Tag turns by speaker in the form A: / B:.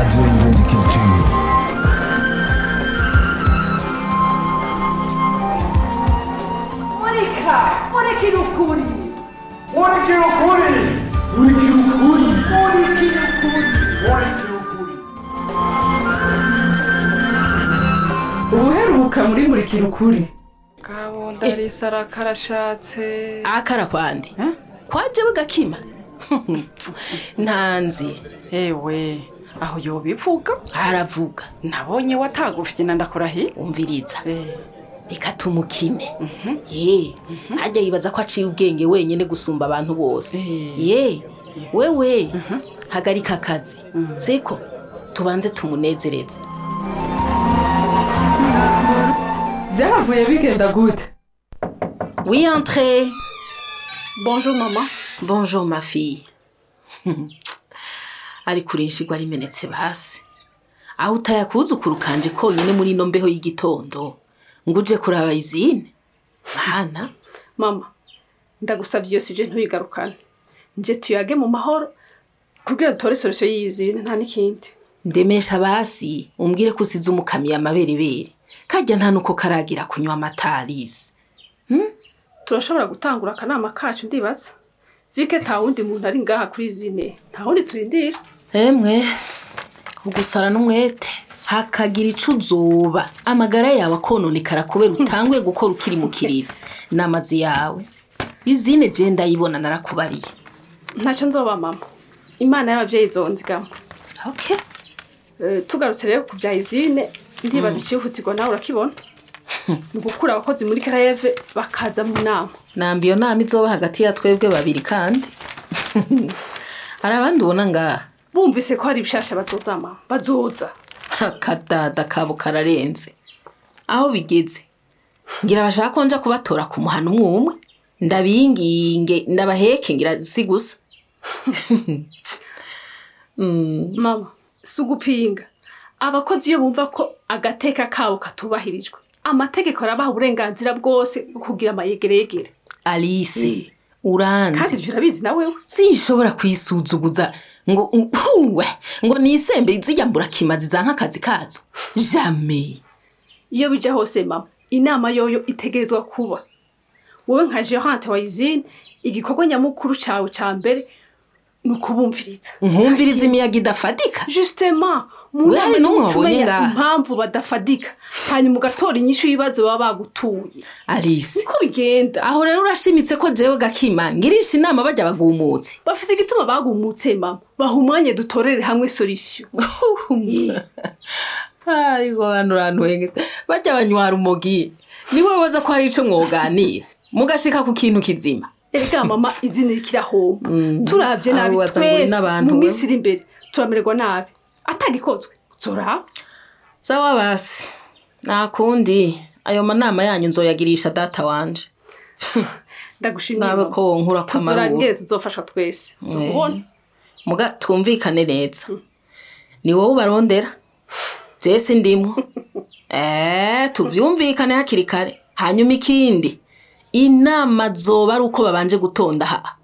A: Radio Indundi Culture.
B: Monica! Monica no Curi!
C: Moleque loucura! Moleque loucura!
B: Monica no Curi!
C: Moleque loucura!
B: Ubuheruka muri murikira ukuri
D: kabunda risara karashatse
E: akara kwande kwaje bugakima ntanzi
D: ewe aho yobivuga
E: haravuga
D: nabonye watagufite na ndakurahiye
E: umviriza
D: Eh,
E: reka tumukine ye ajya yibaza ko aciye ubwenge wenyine gusumba abantu bose
D: Eh.
E: ye wewe hagarika akazi siko tubanze tumunezereze
B: byahavuye bigenda gute
E: oui entre
D: bonjour mama
E: bonjour ma fille ari kurinshirwa rimenetse basi aho utayakuzukuru kanje konyine muri ino mbeho y'igitondo ngo uje kuraba izine mana
F: mama ndagusabye iyo sije ntuyigarukane nje tuyage mu mahoro kugira dutore solution y'izine nta n'ikindi
E: ndemesha basi umbwire ko usize umukamiye amaberebere kajya nta nuko karagira kunywa amatarisi
F: turashobora gutangura akanama kacu ndibaza vike nta wundi muntu ari ngaha kuri izine nta wundi turindira
E: emwe ugusara n'umwete hakagira ico uzoba amagara yawe akononekara kubera utanguye gukora ukiri mu kiriri n'amazi yawe izine je ndayibona narakubariye
F: ntacyo nzoba mama imana y'ababyeyi zonzigama
E: okay.
F: Eh, tugarutse rero ku bya izine ndibaza icihutirwa nawe urakibona ni ugukura abakozi muri kareve bakaza mu nama
E: namba iyo nama izoba hagati ya twebwe babiri kandi hari abandi ubona ngaha
F: bumvise ko hari ibishasha bazoza mama bazoza
E: akadada kabo kararenze aho bigeze ngira bashaka ko nja kubatora ku muhana umwe umwe ndabinginge ndabaheke ngira si gusa Mm,
F: mama si ugupinga abakozi iyo bumva ko agateka kabo katubahirijwe amategeko arabaha uburenganzira bwose bwo kugira amayegeregere
E: alice
F: kandi
E: uranzi
F: ibyo urabizi na wewe
E: sinshobora kwisuzuguza ngo uwe ngo nisembe zijya mburakimazi zanka akazi kazo jamais
F: iyo bija hose mama inama yoyo itegerezwa kuba wowe nka gerante wa izine igikorwa nyamukuru cawe ca mbere ni ukubumviriza
E: nkumviriza imiyaga idafadika
F: justement mu
E: We
F: nama
E: hari n'umwe
F: niho
E: wabonye
F: umenya
E: ngaha?
F: impamvu badafadika hanyuma ugatora inyishu y'ibibazo baba bagutuye
E: alice
F: niko bigenda
E: aho rero urashimitse ko jewe gakima ngirisha inama bajya bagumutse
F: bafise igituma bagumutse mama baha umwanya dutorere hamwe solution
E: ariko bantu urantwenge bajya banywara umugi niwe waza ko hari ico mwoganira mugashika ku kintu kizima
F: erega mama izina rikirahomba turavye
E: Aho
F: nabi
E: waza ngo uri
F: twese
E: n'abantu
F: mu
E: we.
F: minsi iri imbere turamererwa nabi atagikozwe zoraba
E: sawa basi nta kundi ayo manama yanyu nzoyagirisha data wanje
F: ndagushimiye
E: nawe
F: mama.
E: ko wonkura ko amaruru
F: tuzorangire tuzofasha twese tuzokubona
E: muga twumvikane neza ni wowe ubarondera jesi ndimo eee tuvyumvikane hakiri kare hanyuma ikindi inama zoba ari uko babanje gutonda ha